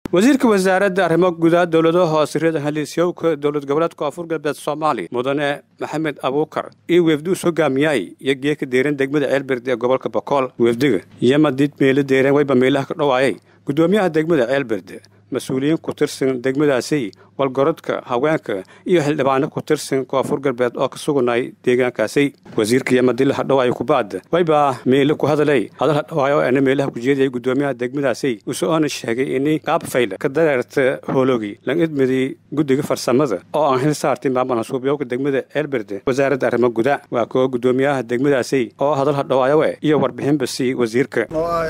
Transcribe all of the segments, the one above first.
wasiirka wasaaradda arrimo gudaha dowladaha hoose reer haliisyowka dowlad goboleedka koonfur galbeed soomaaliya mudane maxamed abuukar iyo weefduus hogaamiyaay iyo geeka deeran degmada ceelbird ee gobolka bokool weefdiga iyo madid meelo deereen wayba meelaha ka dhowaayay gudoomiyaha degmada ceelbird mas-uuliyiin ku tirsan degmadaasi walgorodka haweenka iyo xildhibaano ku tirsan koonfur galbeed oo ka suganay deegaankaasi wasiirka yamadila hadhowaayo kubaad waybaa meele ku hadalay hadal hadhowaayo ana meelaha ku jeediyay gudoomiyaha degmadaasi usoona sheegay ini qaab fayla ka dareerta hoologi lan idmidii guddiga farsamada oo aan hil saartay maamul hasuubyowka degmada ceelberde wasaaradda arrimo guda waa kuwa gudoomiyaha degmadaasi oo hadal hadhowaayo iyo warbixinba sii wasiirka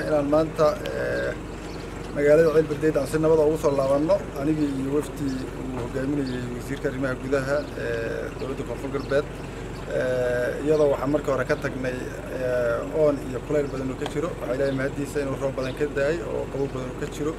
magaalada ceelberdeed aan si nabada ugu soo laabanno anigii iyo wafdi uu hogaaminayey wasiirka arrimaha gudaha ee dowladda koonfur galbeed iyadoo waxaan marka hore ka tagnay oon iyo kulayl badan uu ka jiro waxaa ilaahay mahaddiisa inuu roob badan ka daayay oo qabow badan uu ka jiro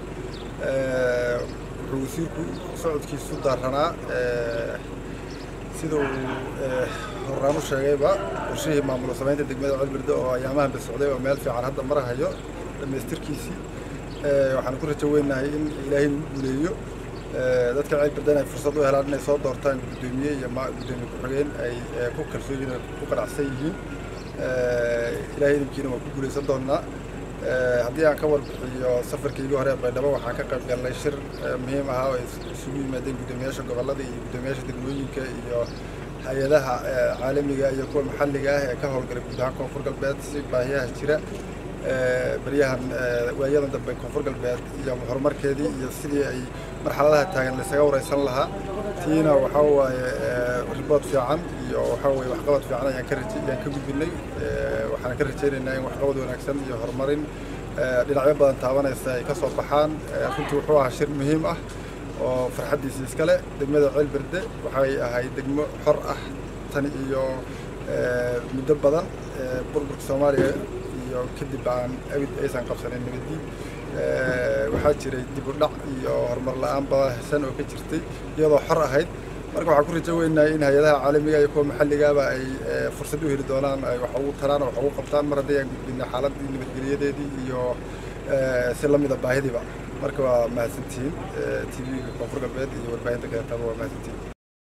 wuxuu wasiirku socodkiisu daaranaa sida uu horaan u sheegayba qorshihii maamul samaynta degmada ceelberde oo ayaamahan ba socday oo meel fiican hadda marahayo dhammaystirkiisii waxaan ku rajo weynahay in ilaahay nagu guuleeyo dadka ceelberdan ay fursad u helaan inay soo doortaan guddoomiye iyo guddoomiye ku-xigeen ay ku kalsooyin ku qanacsan yihiin ilaahay idinkiina waan ku guuleysan doonnaa haddii aan ka warbixiyo safarkaygii hore baydhabo waxaan ka qayb galnay shir muhiim ahaa oo isugu yimaadeen guddoomiyaasha gobollada iyo guddoomiyaasha degmooyinka iyo hay-adaha caalamiga iyo kuwa maxalliga ah ee ka howlgalay guud ahaan koonfur galbeed si baahiyaha jira baryahan waayadan dambe koonfur galbeed iyo horumarkeedii iyo sidii ay marxaladaha taagan laysaga wareysan lahaa tiina waxaa waaye ribood fiican iyo waxaa waye waxqabad fiican ayaan ka raje ayaan ka gudbinay waxaan ka rajaynaynaa in waxqabad wanaagsan iyo horumarin dhinacyo badan taabanaysa ay ka soo baxaan runtii wuxuu ahaa shir muhiim ah oo farxaddiisa iskale degmada ceelberde waxay ahayd degmo xor ah tan iyo muddo badan burburka soomaaliya iyo kadib aan awid aysan qabsanin nabadii waxaa jiray dib u dhac iyo horumar la-aan badan oo ka jirtay iyadoo xor ahayd marka waxaan ku rajo weynahay in hay-adaha caalamiga iyo kuwa maxalligaaba ay fursad u heli doonaan ay wax ugu taraan oo wax ugu qabtaan mar haddii aan gudbinay xaaladii nabadgelyadeedii iyo si lamida baahidiiba marka waa mahadsantihiin t v-ga koonfur galbeed iyo warbaahinta gaartaaba waa mahadsantihiin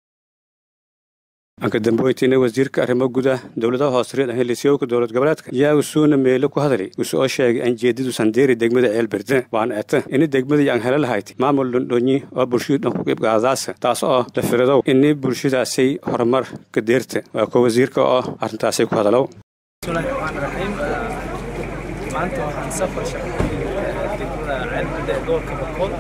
anka dambeyntiina wasiirka arrimo guda dowladaha hoose reer helisyowka dowlad goboleedka yaa usuuna meelo ku hadalay usu oo sheegay aan jeedadu sandeeri degmada ceelberde waana eta ini degmadii aan hela lahayd maamul dhondhonyi oo bulshadu dhan ku qibgaadaasa taas oo la firadow ini bulshadaasay horumar ka deerta waa kuwa wasiirka oo arrintaasay ku hadalow bismillahi raxmaani raxiim maanta waxaan safar shaqo degmada ceelberde ee gobolka boqol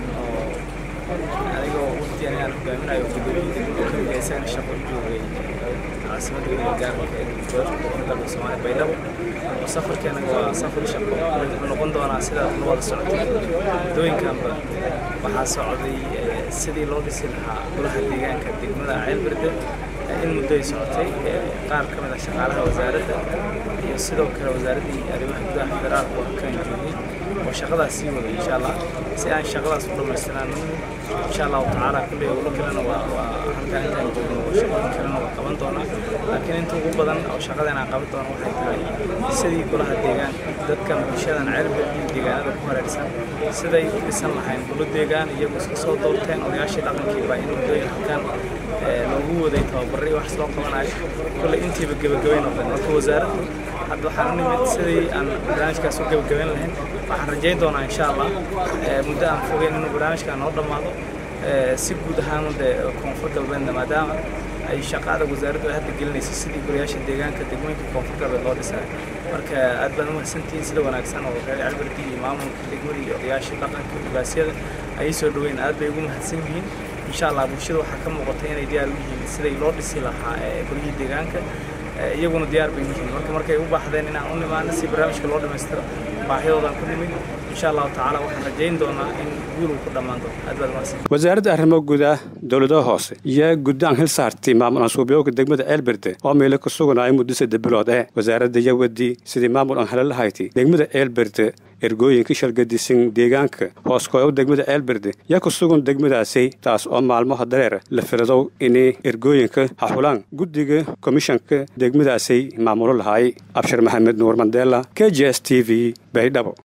anigoo waqti ayaan hogaaminayo gudoomiye isagana shaqo joogay caasimadda gaarka ee gobolka soomaaliya baydhabo oo safarkeena waa safar shaqo wuxuu noqon doonaa sidaa ku wada socotay muddooyinkanba waxaa socday sidii loo dhisi lahaa golaha deegaanka degmada ceelberde in muddoy socotay qaar ka mid ah shaqaalaha wasaaradda iyo sidoo kale wasaaraddii arrimaha gudaha federaalka oo kan joogay oo shaqadaas sii wada insha allah si aan shaqadaas u dhammaystiraan insha allahu tacaala kulley owlo kalena waa waa halkaan intaan joogno oo shaqooyin kalena waa qaban doonaa laakiin inta ugu badan oo shaqadan aan qaban doono waxay tahay sidii golaha deegaanka dadkan bulshadan ceelbed iyo deegaanada ku hareersan siday u dhisan lahayn gulo deegaan iyagu iska soo doorteen odayaashii dhaqankii baa in muddooyin halkaan loogu waday tababarray wax loo qabanayo kulley intiiba gebagabay noqdeen marka wasaaraddu hadda waxaan u nimid sidii aan barnaamijkaas u gebagabayn lahayn waxaan rajayn doonaa insha allah muddo aan fogeyn inuu barnaamijkan noo dhammaado si guud ahaan de koonfur galbeedna maadaama ay shaqada wasaaraddu ay hadda gelinayso sidii golayaasha deegaanka degmooyinka koonfur galbeed loo dhisayo marka aad baan umahadsantihiin sida wanaagsan oo reer calberdi iyo maamulka degmada iyo odayaashii dhaqanka ugaasyada ayay soo dhaweyn aad bay ugu mahadsan yihiin insha allah bulshada waxaa ka muuqata inay diyaar u yihiin siday loo dhisi lahaa golihii deegaanka iyaguna diyaar bay yihiin marka markay u baahdeen inaan u nimaano si barnaamijka loo dhammaystiro baahidoodaan ku nimid insha allahu tacaala waxaan rajayn doonaa in guul uu ku dhammaan doono aad baad mahadsan wasaaradda arrimo gudaha dowladaha hoose iyo guddaan hil saartay maamul ansuubyowka degmada ceelberde oo meelo ku suganaayo muddo saddex bilood ee wasaaradda iyo wadii sidii maamul aan hela lahayti degmada ceelberde ergooyinka shalgadisan deegaanka hooskooyow degmada ceelberde yaa ku sugan degmadaasay taas oo maalmaha dareer la filadow inay ergooyinka haxulaan guddiga komishanka degmadaasay maamulo lahaay abshir maxamed nuur mandela k j s t v baydhabo